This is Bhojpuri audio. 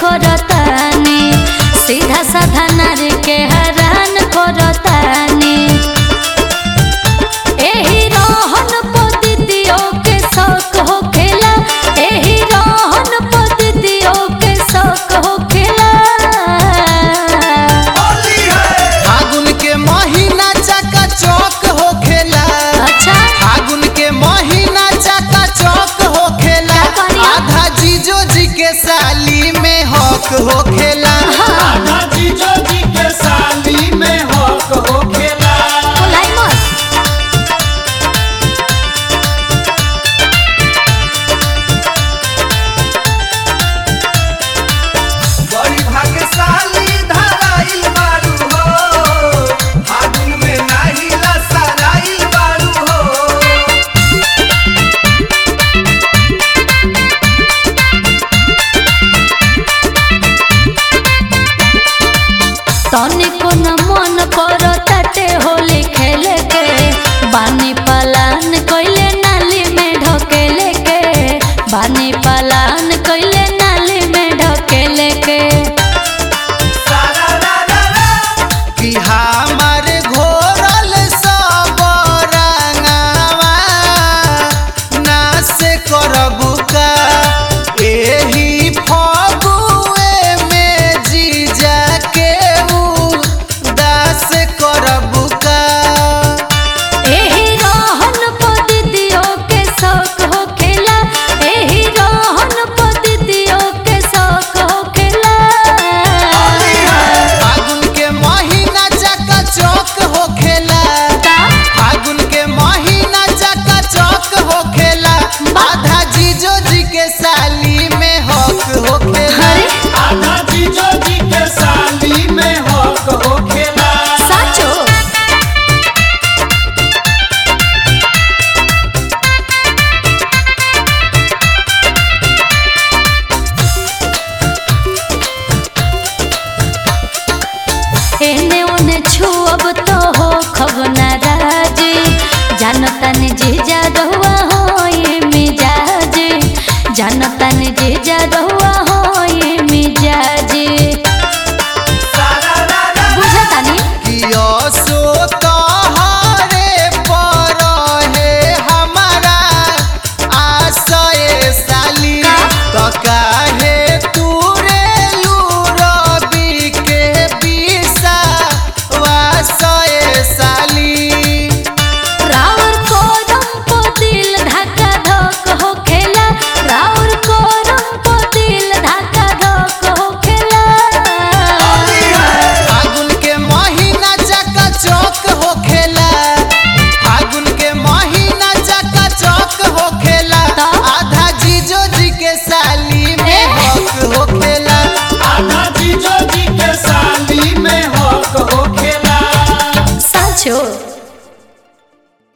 करतानी सीधा साधा नारी के हैरान करतानी एही रहन पद्धतियों के शौक होखेला एही रहन पद्धतियों के शौक होखेला फागुन के महीना चका चौक होखेला अच्छा फागुन के महीना चका चौक होखेला क्या करिया? आधा जीजो जी के साली में हक होखेला